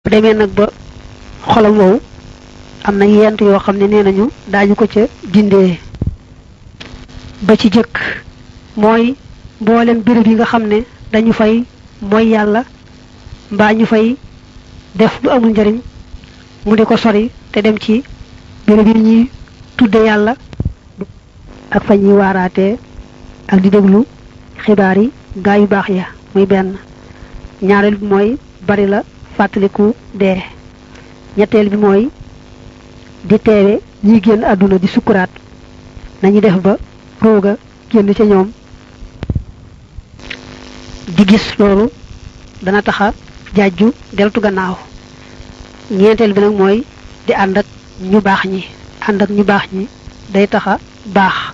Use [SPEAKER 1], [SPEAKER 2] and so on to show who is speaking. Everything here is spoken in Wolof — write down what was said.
[SPEAKER 1] bu demee nag ba xolam wow am na yent yoo xam ne nee nañu daañu ko ca dindee ba ci jëkk mooy mboolem béréb yi nga xam ne dañu fay mooy yàlla mbaa ñu fay def lu amul njariñ mu di ko sori te dem ci béréb yi ñuy tudde yàlla ak fa ñuy waaraatee ak di déglu xibaar yi gaa yu baax ya muy benn ñaareel bi mooy bari la fàttaliku dee ñetteel bi mooy di teewe ñiy génn àdduna di sukkuraat nañu def ba rooga génn ca ñoom di gis loolu dana taxa jaaju deltu gannaaw ñeenteel bi nag mooy di ànd ak ñu baax ñi ànd ak ñu baax ñi day taxa baax